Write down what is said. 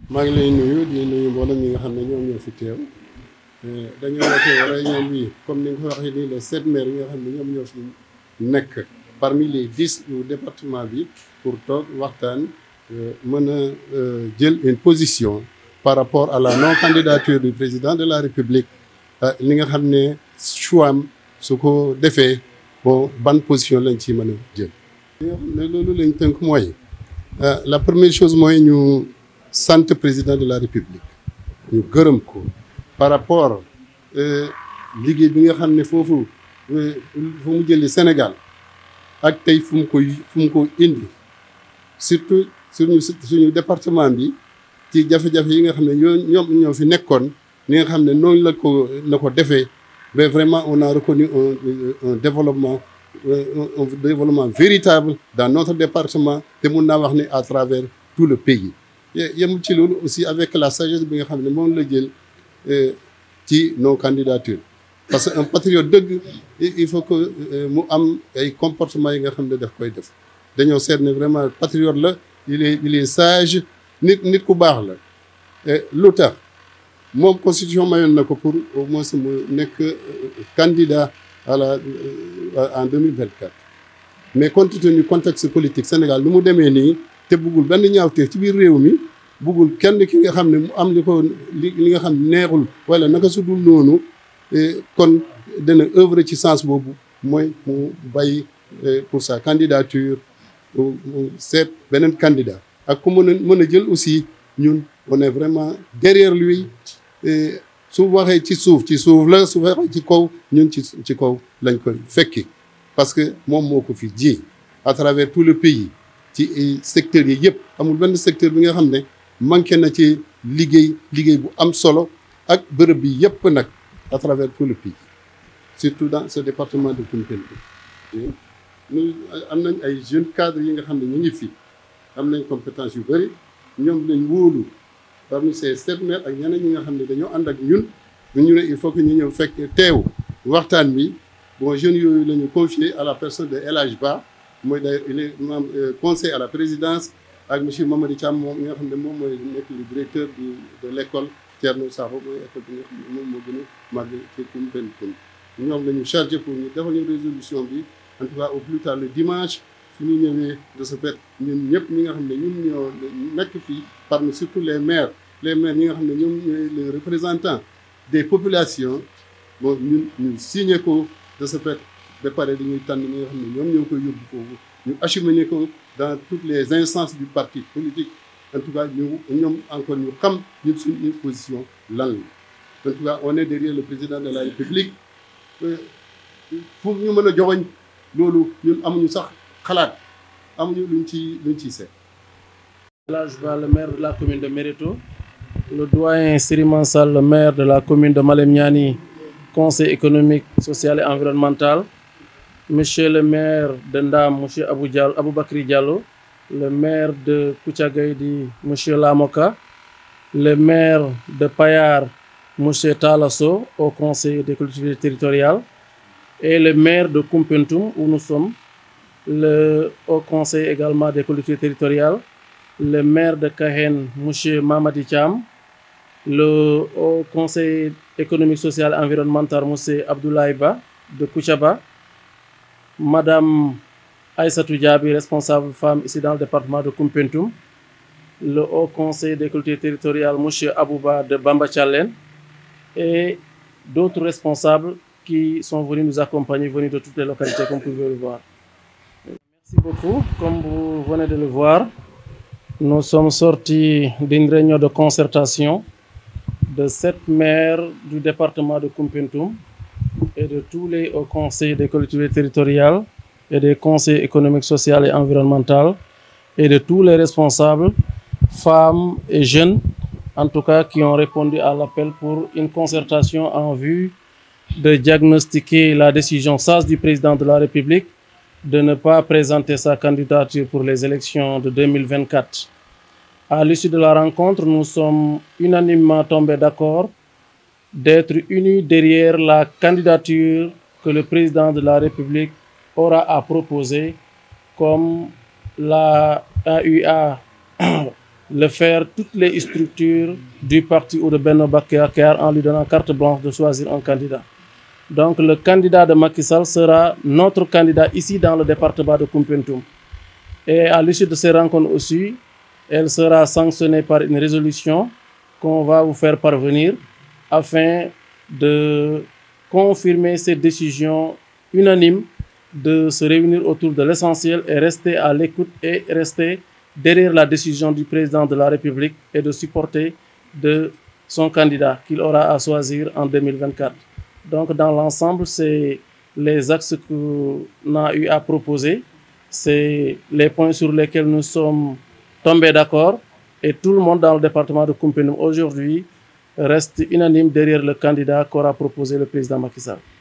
maa ngi lay nuyu di nuyu mboolem ñi nga xam ne ñoom ñoo fi teew dañoo woote réunion bi comme ni nga ko waxee nii les sept maires yi nga xam ne ñoom ñoo fi nekk parmi les dix du département bi pour toog waxtaan mën a jël une position par rapport à la non candidature du président de la république li nga xam ne choix am su ko defee bon ban position lañ ci mën a jël. li nga xam ne loolu lañ tënk mooy la première chose mooy ñu sant président de la république ñu gërëm ko par rapport liggéey bi nga xam ne foofu fu mu jëli Sénégal ak tey fu mu koy fu mu ko indi surtout suñu suñu département bi ci jafe-jafe yi nga xam ne ñoo ñoom ñoo fi nekkoon li nga xam ne noonu la ko la ko defee mais vraiment on a reconnu un un développement un développement véritable dans notre département te mun naa wax ne à travers tout le pays yemul ci loolu aussi avec la sagesse bi nga xam ne moom la jël ci nos candidatures parce que un patriote dëgg il faut que mu am ay comportement yi nga xam ne daf koy def dañoo seet ne vraiment patriote la il est il est sage nit nit ku baax la lu tax moom constitution mayoon na ko pour au moins mu nekk candidat à la en 2024 mais compte tenu contexte politique Sénégal lu mu demee nii te buggul benn ñaawteef ci biir réew mi buggul kenn ki nga xam ne mu am li ko li li nga xam ne neexul wala naka su dul noonu kon dana œuvre ci sens boobu mooy mu bàyyi pour sa candidature mu seet beneen candidat ak ku mën a mën a jël aussi ñun on est vraiment derrière lui su waxee ci suuf ci suuf la su waxee ci kaw ñun ci ci kaw lañ koy fekki parce que moom moo ko fi ji à travers tout le pays ci secteurs yi yëpp amul benn secteur bi nga xam ne manqué na ci liggéey liggéey bu am solo ak bërëb bi yëpp nag à travers tout le pays surtout dans ce département de Koumpentoum ñu am nañ ay jeunes cadres yi nga xam ne ñu ngi fi am nañ compétence yu bëri ñoom lañ wóolu parmi ces sept maires ak ñeneen ñi nga xam ne dañoo ànd ak ñun ñu ne il faut que ñu ñëw fekk teew waxtaan bi bon jeunes yooyu la ñu confié à la personne de El Hadj Ba mooy d'ailleurs il est membre conseil à la présidence ak monsieur Mamadi Thiam moom nga xam ne moom mooy nekk le directeur du de l' école Thierno Sakho mooy école bi nga xam ne moom moo gën a màgg ci Koumpentoum ñoom la ñu chargé pour ñu defal ñu résolution bi en tout cas au plus tard le dimanche su ñu ñëwee de ce fait ñun ñëpp ñi nga xam ne ñun ñoo nekk fii parmi surtout les maires les maires ñi nga xam ne ñoom ñooy les représentants des populations bon ñun ñu signé ko de ce fait ba pare dañuy tànn ñi nga xam ne ñoom ñoo koy yóbbu foofu ñu acheminé ko dans toutes les instances du parti politique en tout cas ñu ñoom encore ñu xam ñun suñu position lan la en tout cas on est derrière le président de la république fu ñu mën a joxoñ loolu ñun amuñu sax xalaat amuñu luñ ci luñ ciy seet. El Hadj Ba le maire de la commune de Méréto le doyen Serigne Sall le maire de la commune de Malem Niani conseil économique social et environnemental monsieur le maire de Ndam monsieur Abou Diallo Aboubacry Diallo le maire de Koutiagaye di monsieur Lamoka le maire de Payar monsieur Talasso au conseil des collectivités territoriales et le maire de Koumpentoum où nous sommes le au conseil également des collectivités territoriales le maire de Kahen monsieur Mamadi Thiam le au conseil économique social et environnemental monsieur Abdoulaye Ba de Koutiaba madame Aïssatou Diaby responsable femme ici dans le département de Koumpentoum le haut conseil des collectivités territoriales monsieur Abouba de Bamba Thialène et d'autres responsables qui sont venus nous accompagner venus de toutes les localités comme vous pouvez le voir merci beaucoup comme vous venez de le voir nous sommes sortis d'une réunion de concertation de sept maires du département de Koumpentoum et de tous les hauts conseils des collectivités territoriales et des conseils économiques, sociaux et environnementaux et de tous les responsables, femmes et jeunes, en tout cas qui ont répondu à l'appel pour une concertation en vue de diagnostiquer la décision sage du président de la République de ne pas présenter sa candidature pour les élections de 2024. À l'issue de la rencontre, nous sommes unanimement tombés d'accord d'être unis derrière la candidature que le président de la République aura à proposer comme la AUA le faire toutes les structures du parti ou de Benno Bakar en lui donnant carte blanche de choisir un candidat. Donc le candidat de Macky Sall sera notre candidat ici dans le département de Kumpentum. Et à l'issue de ces rencontres aussi, elle sera sanctionnée par une résolution qu'on va vous faire parvenir afin de confirmer cette décision unanime de se réunir autour de l'essentiel et rester à l'écoute et rester derrière la décision du président de la République et de supporter de son candidat qu'il aura à choisir en 2024. Donc dans l'ensemble, c'est les axes qu'on a eu à proposer, c'est les points sur lesquels nous sommes tombés d'accord et tout le monde dans le département de Kumpenum aujourd'hui reste unanime derrière le candidat qu'aura proposé le président Macky Sall.